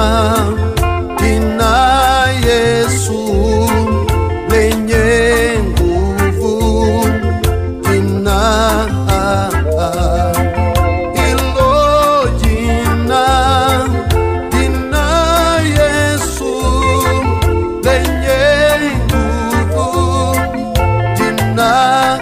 jina Yesu lenye nguvu, jina hilo jina, jina Yesu lenye nguvu, jina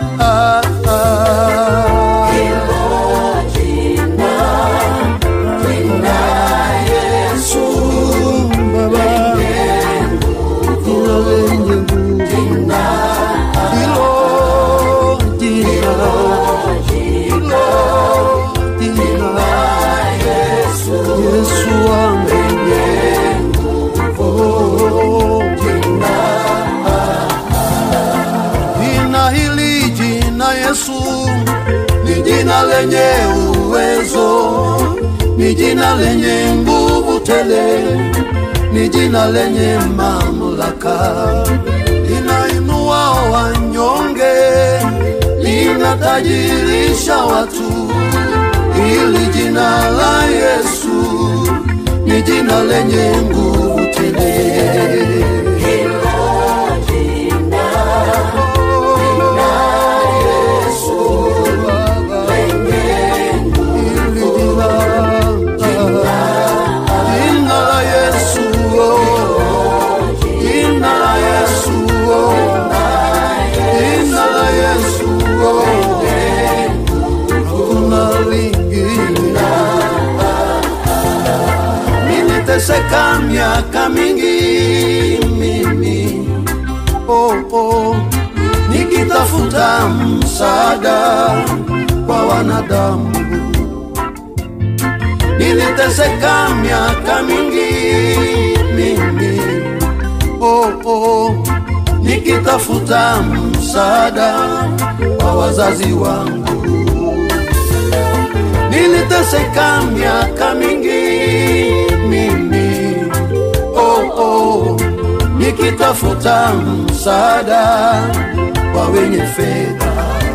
Yesu wangu Oh, Jina hili jina Yesu ni jina lenye uwezo, ni jina lenye nguvu tele, ni jina lenye mamlaka, linainua wanyonge, linatajirisha watu. Hili jina la Yesu ni jina lenye nguvu tele. Jina la Yesu, oh. Jina la Yesu, oh. Jina la Yesu, oh. Hakuna lingine. Niliteseka miaka mingi mimi, oh, oh. Nikitafuta msaada kwa wanadamu niliteseka miaka mingi mimi oh, oh, nikitafuta msaada kwa wazazi wangu. Niliteseka miaka mingi mimi oh, oh, nikitafuta msaada kwa wenye fedha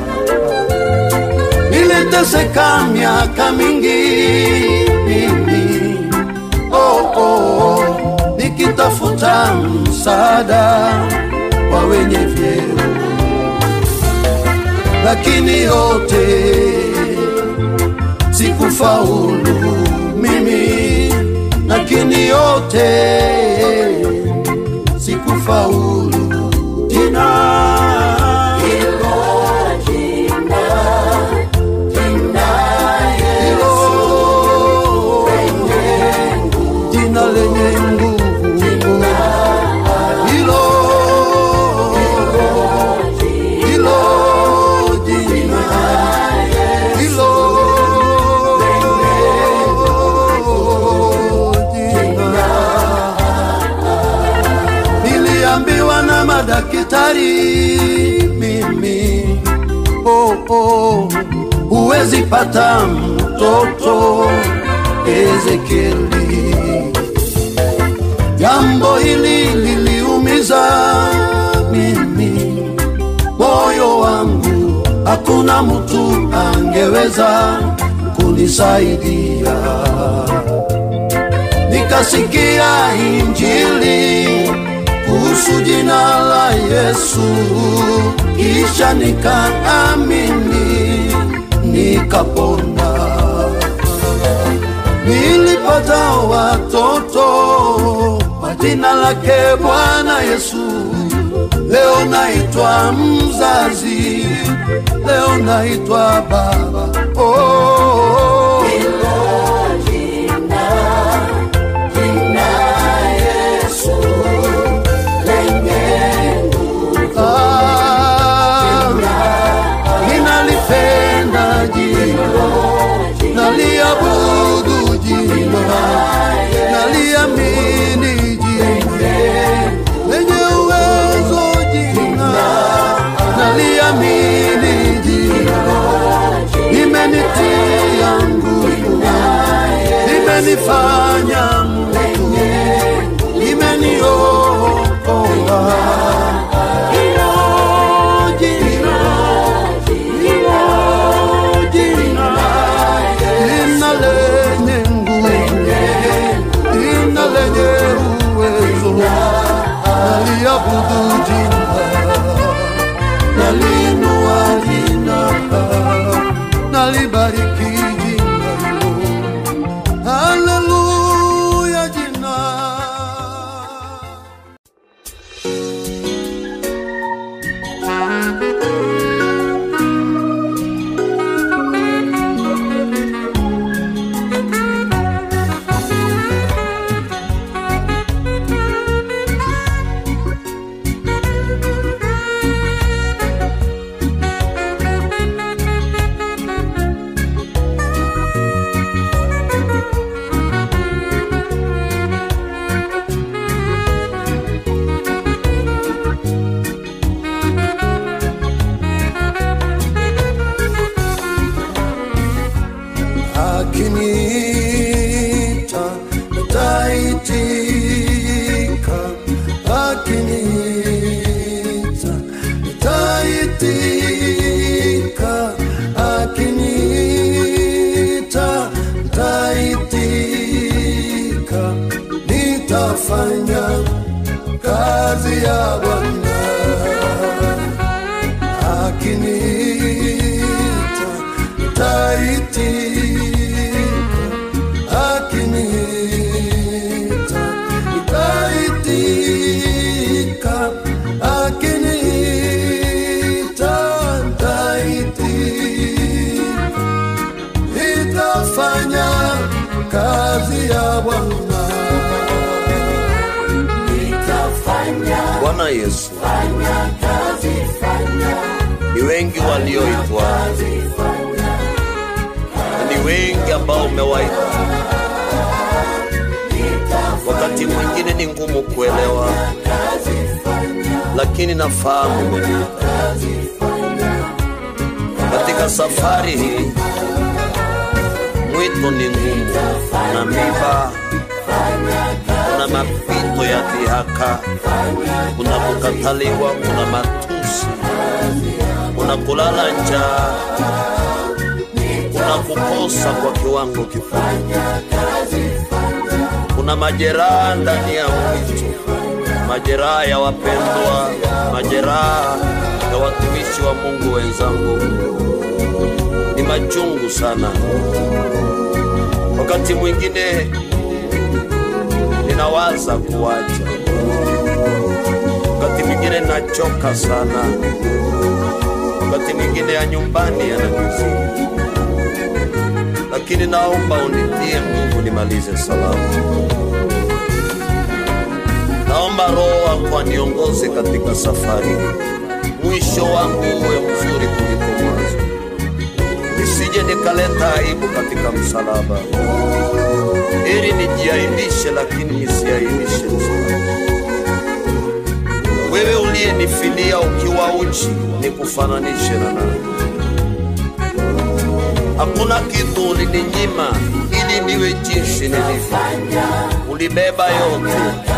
niliteseka miaka mingi mimi oh, oh, nikitafuta msaada kwa wenye vyeo, lakini yote sikufaulu mimi, lakini yote sikufaulu jina hilo jina lenye nguvu hilo hilo jina hilo jina niliambiwa na madaktari mimi oh, oh, huwezi pata mtoto Ezekieli. Jambo hili liliumiza mimi moyo wangu, hakuna mtu angeweza kunisaidia. Nikasikia injili kuhusu jina la Yesu, kisha nikaamini, nikapona. Nilipata watoto kwa jina lake Bwana Yesu. Leo naitwa mzazi, leo naitwa baba. Oh, ah, ninalipenda jina, naliabudu jina, naliamini jina lenye uwezo jina, naliamini jina, imenitia nguvu, imenifanya mtu, imeniokoa hilo jina, hilo jina, jina lenye nguvu, jina lenye nitaitika akiniita nitaitika akiniita nitaitika nitafanya kazi ya bwana akiniita nitaitika akiniita nitaitika akiniita nitaitika nitafanya kazi ya bwana Bwana Yesu, ni wengi walioitwa na ni wengi ambao umewaita. Wakati mwingine ni ngumu kuelewa, lakini nafahamu umeniita. Katika safari hii mwito ni ngumu, kuna miba, kuna mapito ya dhihaka, kuna kukataliwa, kuna matusi, kuna kulala njaa, kuna kukosa kwa kiwango kikubwa, kuna majeraha ndani ya mwito, majeraha ya wapendwa, majeraha ya watumishi wa Mungu wenzangu, ni machungu sana. Wakati mwingine ninawaza kuacha, wakati mwingine nachoka sana, wakati mwingine ya nyumbani yananizidi, lakini naomba unitie nguvu nimalize salama. Naomba Roho wako aniongoze katika safari hii, mwisho wangu uwe mzuri kuliko mwanzo, nisije nikaleta aibu katika msalaba ili nijiaibishe, lakini nisiaibishe msalaba. Wewe uliyenifilia ukiwa uchi, nikufananishe na nani? Hakuna kitu ulininyima ili niwe jinsi nilivyo. Ulibeba yote,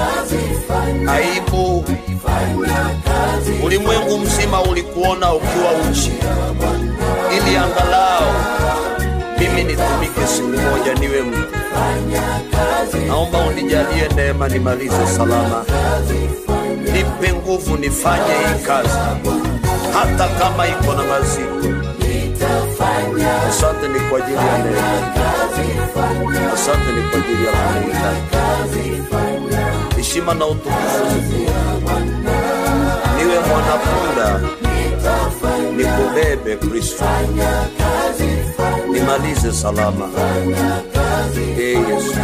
aibu. Ulimwengu mzima ulikuona ukiwa uchi, ili angalau mimi nitumike siku moja niwe mtu. Naomba unijalie neema nimalize salama, nipe nguvu nifanye hii kazi, hata kama iko na mazito. Asante ni kwa ajili ya neema, asante ni kwa ajili ya kulinda. Heshima na utukufu ni kwako. niwe mwanapunda, nikubebe Kristo, nimalize salama. Ee Yesu.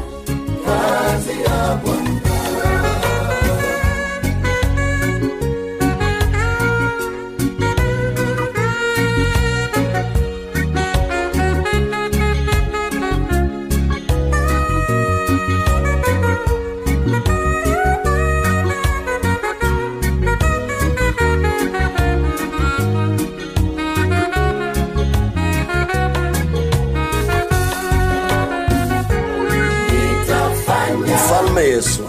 Mfalme Yesu,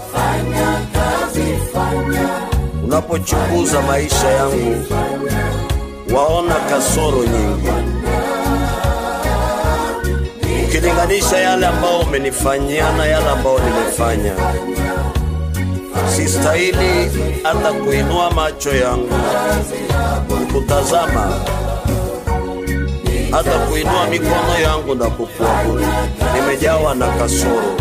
unapochunguza maisha yangu waona kasoro nyingi, ukilinganisha yale ambao umenifanyia na yale ambao nimefanya. Sistahili hata kuinua macho yangu kutazama, hata kuinua mikono yangu na kukuabudu. Nimejawa na kasoro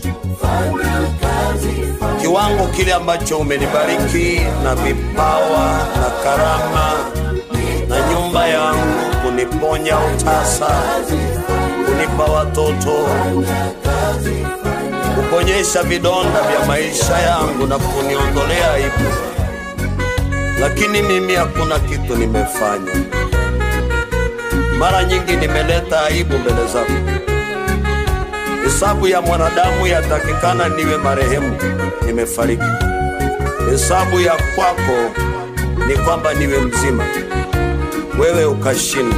kiwango kile ambacho umenibariki na vipawa na karama na nyumba yangu, kuniponya utasa, kunipa watoto, kuponyesha vidonda vya maisha yangu na kuniondolea aibu, lakini mimi hakuna kitu nimefanya. Mara nyingi nimeleta aibu mbele zako. Hesabu ya mwanadamu yatakikana niwe marehemu, nimefariki. Hesabu ya kwako ni kwamba niwe mzima, wewe ukashinda.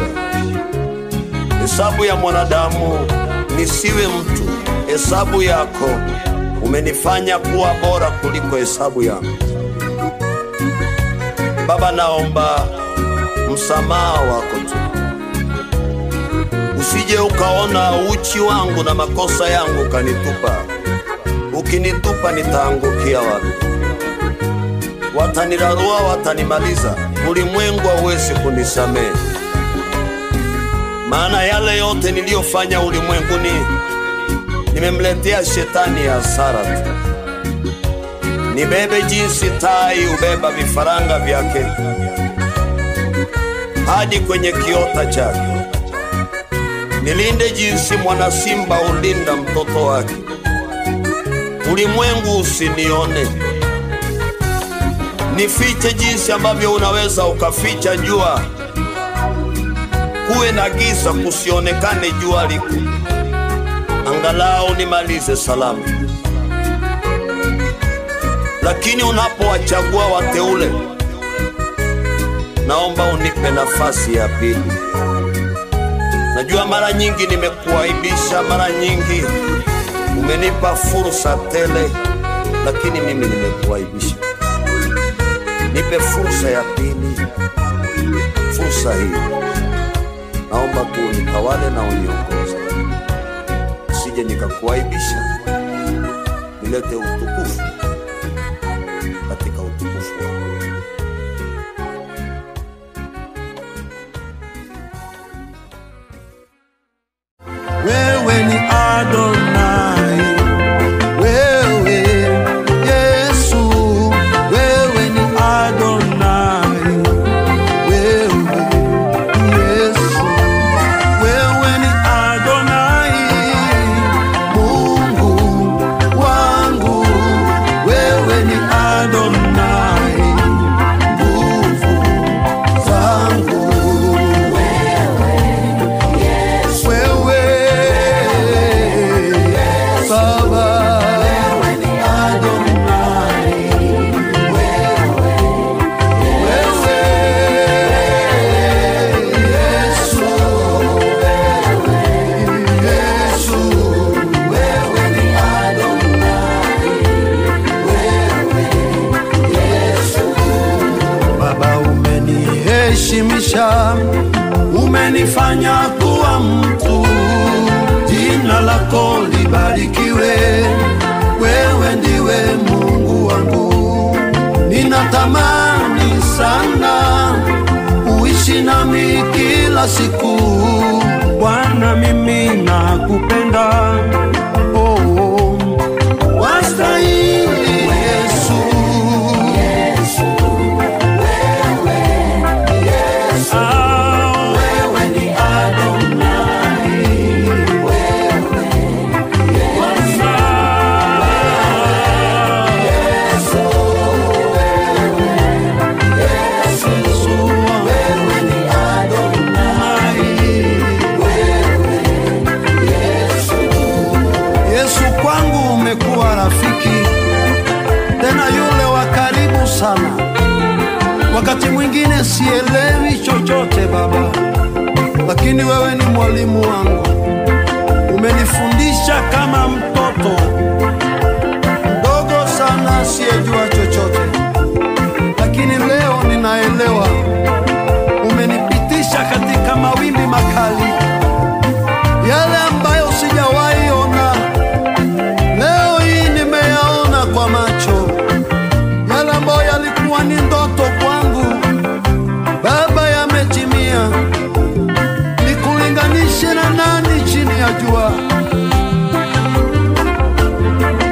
Hesabu ya mwanadamu nisiwe mtu, hesabu yako umenifanya kuwa bora kuliko hesabu yangu. Baba, naomba msamaha wako tu, usije ukaona uchi wangu na makosa yangu ukanitupa. Ukinitupa nitaangukia wapi? Watanirarua, watanimaliza. Ulimwengu hauwezi kunisamehe, maana yale yote niliyofanya ulimwenguni nimemletea shetani ya hasara tu. Nibebe jinsi tai hubeba vifaranga vyake hadi kwenye kiota chake, nilinde jinsi mwana simba hulinda mtoto wake. Ulimwengu usinione, nifiche jinsi ambavyo unaweza ukaficha jua, kuwe na giza, kusionekane jua liko, angalau nimalize salama. Lakini unapowachagua wateule, naomba unipe nafasi ya pili. Najua mara nyingi nimekuaibisha, mara nyingi umenipa fursa tele, lakini mimi nimekuaibisha. Nipe fursa ya pili, fursa hii naomba tu unitawale na uniongoze, sije nikakuaibisha, nilete utukufu katika utukufu wako. wewe ni Adonai, wewe Yesu, wewe ni Adonai, wewe Yesu, wewe ni Adonai, Mungu wangu, wewe ni Adonai, nguvu zangu wewe Baba, wewe ni Adonai, wewe wewe Yesu, wewe Yesu, wewe ni Adonai, wewe Yesu. Baba, umeniheshimisha, umenifanya kuwa mtu, jina lako libarikiwe. Wewe ndiwe Mungu wangu, ninatamani sana uishi nami kila siku. Bwana, mimi nakupenda, oh, oh. wastahili Yesu. Ah, wewe ni Adonai, Yesu kwangu umekuwa rafiki tena yule wa karibu sana. Wakati mwingine sielewi chochote Baba, lakini wewe ni mwalimu wangu, umenifundisha kama mtoto mdogo sana asiyejua chochote, lakini leo ninaelewa. Umenipitisha katika mawimbi makali, yale ambayo sijawahi ona, leo hii nimeyaona kwa macho, yale ambayo yalikuwa ni ndoto kwangu, Baba, yametimia. Nikulinganishe na nani chini ya jua?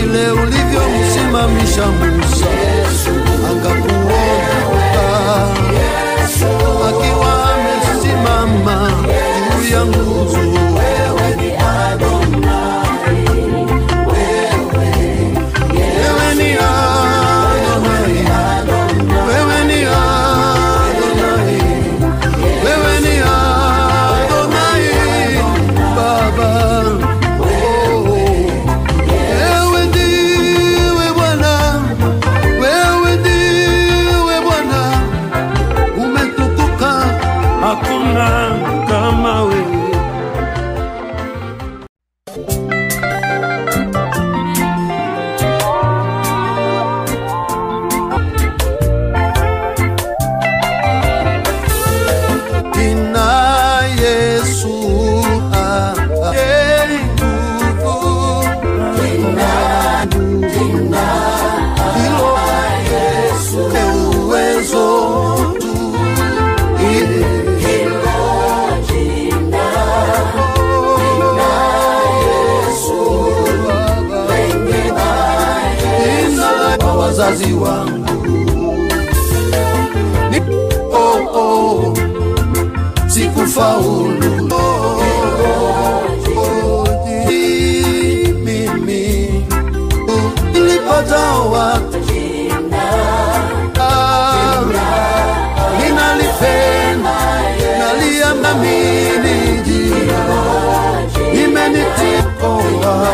vile ulivyomsimamisha Musa akakuokoa akiwa amesimama juu ya nguzo. Wewe ni Adonai, wewe ni Adonai, wewe ni Adonai, wewe ni Adonai, Baba. Oh, wewe ndiwe Bwana, wewe ndiwe Bwana, umetukuka, hakuna kama wewe. Jina Yesu ah, ah, eh, nguvu. Hilo eh, uwezo tu. Eh, Jina kwa wazazi wangu Ni- oh, oh sikufaulu mimi nilipata watu Ah, ninalipenda naliamini jina imenitikoa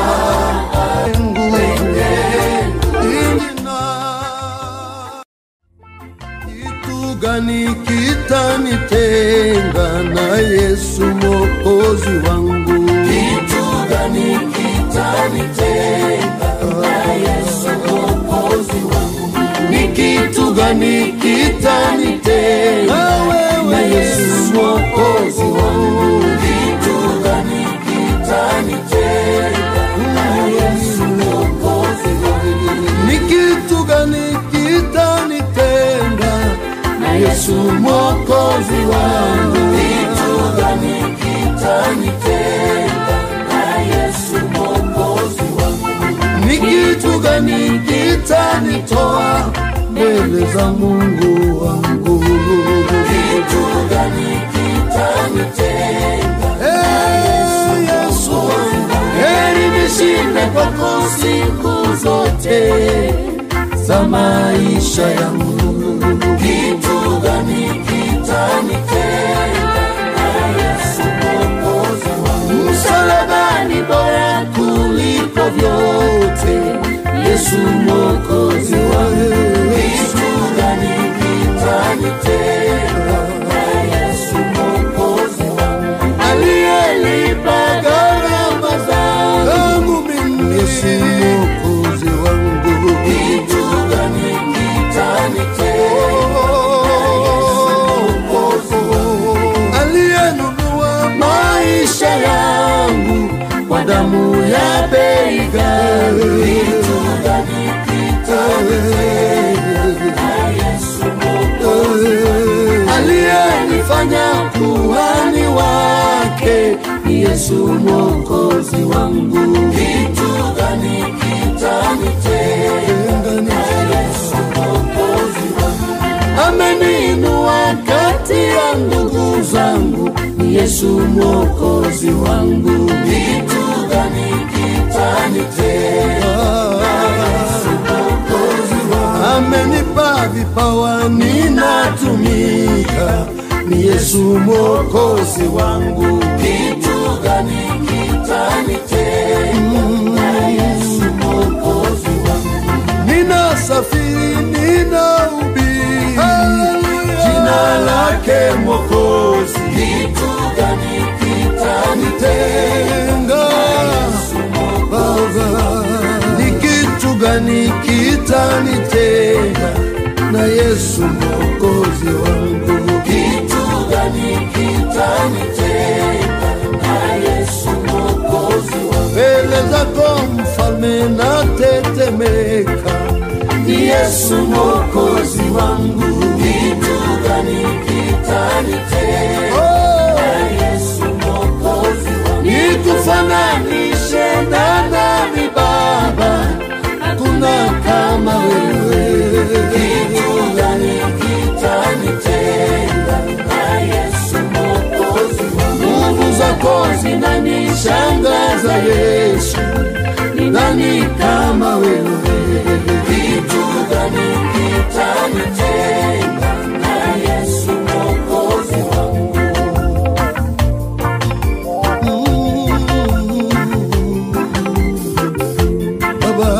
kitu gani kitanitenga na Yesu mwokozi wangu? Kitu gani kitanitenga na Yesu mwokozi wangu? Ni kitu gani kitanitenga na Yesu mwokozi wangu? Kitu gani kitanitenga na Yesu mwokozi wangu? Ni kitu gani kitanitenga na Yesu mwokozi wangu? Kitu gani kitanitenga na Yesu mwokozi wangu? Ni kitu gani kitanitoa mbele za Mungu wangu? Kitu gani kitanitenga na Yesu wangu? Heri nishinde kwako siku zote za maisha yangu. Kitu gani kitanitenga na Yesu mwokozi wangu? Msalabani bora kuliko vyote, Yesu mwokozi wangu. Kitu gani kitanitenga na Yesu mwokozi wangu? Aliyelipa gharama zangu mimi, Yesu mwokozi wangu. Kitu gani kitanitenga aliyenunua maisha yangu kwa damu ya bei ghali. Kitu gani kitanitenga na Yesu mwokozi aliyenifanya kuhani wake ni Yesu mwokozi wangu. Kitu gani kitanitenga na Yesu mwokozi wangu? Ameniinua kati ya ndugu zangu, ni Yesu mwokozi wangu. Kitu gani kitanitenga na Yesu mwokozi wangu? Amenipa vipawa ninatumika, ni Yesu mwokozi wangu. Kitu gani kitanitenga na Yesu mwokozi wangu? Ninasafiri, ninahubiri jina lake Mwokozi. Kitu gani kitanitenga Baba? Ni kitu gani kitanitenga na Yesu mwokozi wangu? Kitu gani kitanitenga na Yesu mwokozi wangu? Mbele zako mfalme natetemeka, ni Yesu mwokozi wangu. Kitu gani kitanitenga na Yesu mwokozi wangu? Nikufananishe na nani Baba? wanishangaza Yesu, ni nani kama wewe? Kitu gani kitanitenga na Yesu Mwokozi wangu? Baba,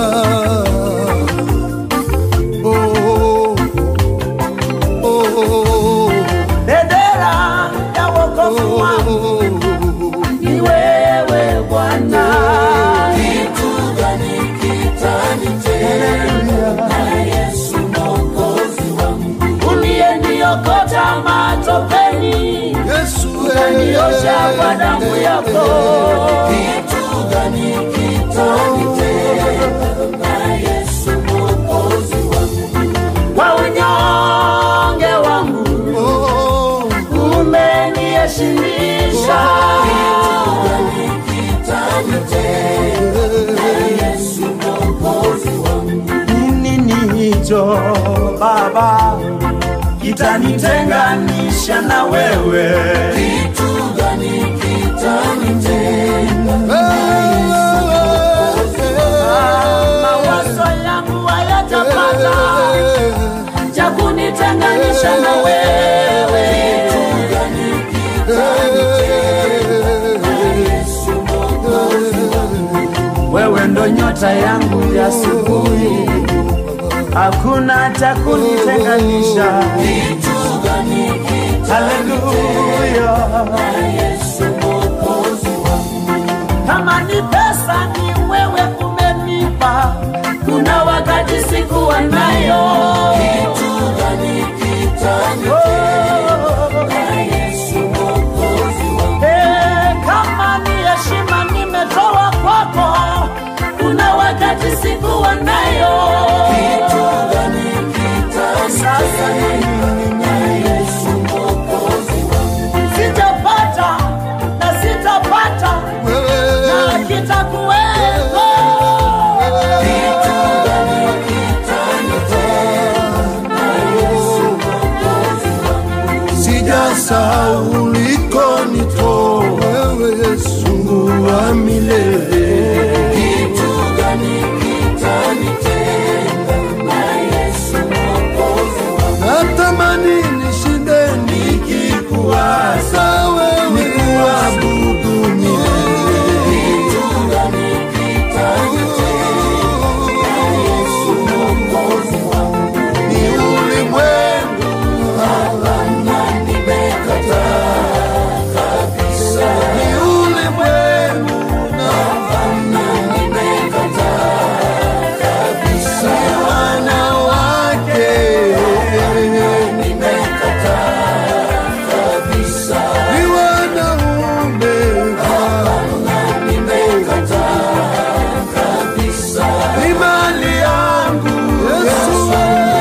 oh, oh, oh, Bendera ya wokovu wangu ni wewe Bwana. Kitu gani kitanitenga na Yesu Mwokozi wangu? Uliyeniokota matopeni Yesu, ukaniosha kwa damu yako. Kitu gani kitanitenga na Yesu Mwokozi wangu? Kwa unyonge wangu oh, umeniheshimisha. Kitu gani kitanitenga na Yesu Mwokozi wangu? Nini hicho Baba kitanitenganisha na wewe? Kitu gani kitanitenga? Mawazo yangu hayatapata cha kunitenganisha na wewe. Kitu gani kitanitenga na Yesu Mwokozi wangu? Wewe ndo nyota yangu ya asubuhi, hakuna cha kunitenganisha. Kitu gani Haleluya, Yesu Mwokozi wangu. Kama ni pesa ni wewe umenipa, kuna wakati sikuwa nayo. Kitu gani kitanitenga na Yesu Mwokozi wangu? Eh, kama ni heshima nimetoa kwako, kuna wakati sikuwa nayo. Kitu gani kitanitenga na Yesu Mwokozi wangu? Sijapata na sitapata na kitakuwepo. Kitu gani kitanitenga na Yesu Mwokozi wangu? sijasahau ulikonitoa wewe Yesu, Mungu wa milele. Kitu gani kitanitenga na Yesu Mwokozi wangu? Natamani nishinde nikikuwaza wewe, nikuabudu milele. Kitu gani kitanitenga na Yesu Mwokozi wangu? Ni ulimwengu Hapana, nimekataa kabisa. ni ulimwengu na Hapana, nimekataa kabisa. wanawake Nimekataa kabisa. ni wanaume Hapana, nimekataa kabisa. ni mali yangu Yesu,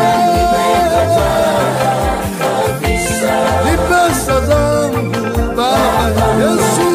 Kabisa. ni pesa zangu Baba Yesu,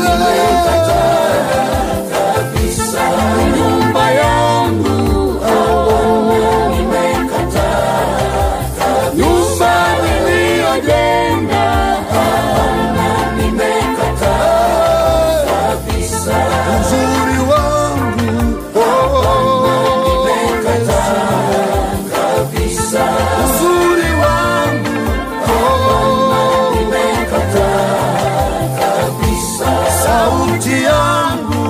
kabisa. Nyumba yangu Bwana, nimekataa nyumba niliyojenga Bwana, nimekataa kabisa. uzuri wangu oh, Nimekataa kabisa. uzuri wangu oh, Nimekataa kabisa. sauti yangu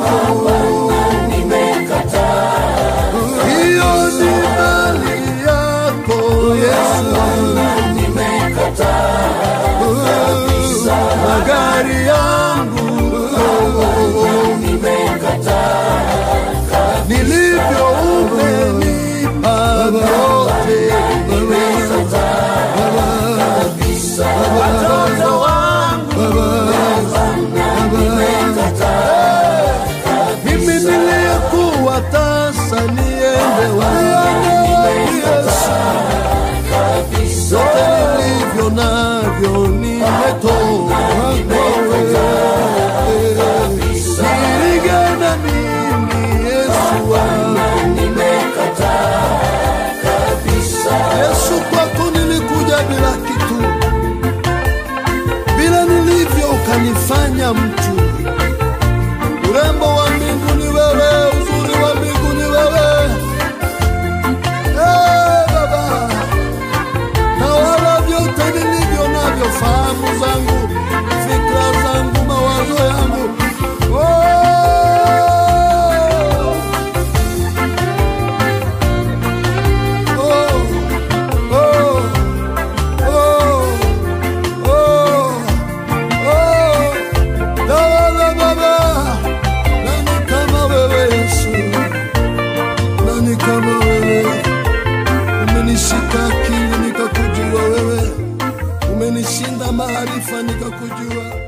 Nimekataa hiyo ni mali yako Yesu, nimekataa magari yangu nimekataa nilivyo umenipa vyote kabisa. Watoto wangu mimi niliyekuwa tasa niende wapi Yesu, kabisa. vyote nilivyo navyo nimetoa nilingana mimi Yesu wangu Nimekataa kabisa. Yesu, kwako nilikuja bila kitu, bila nilivyo ukanifanya mtu, umenishinda maarifa nikakujua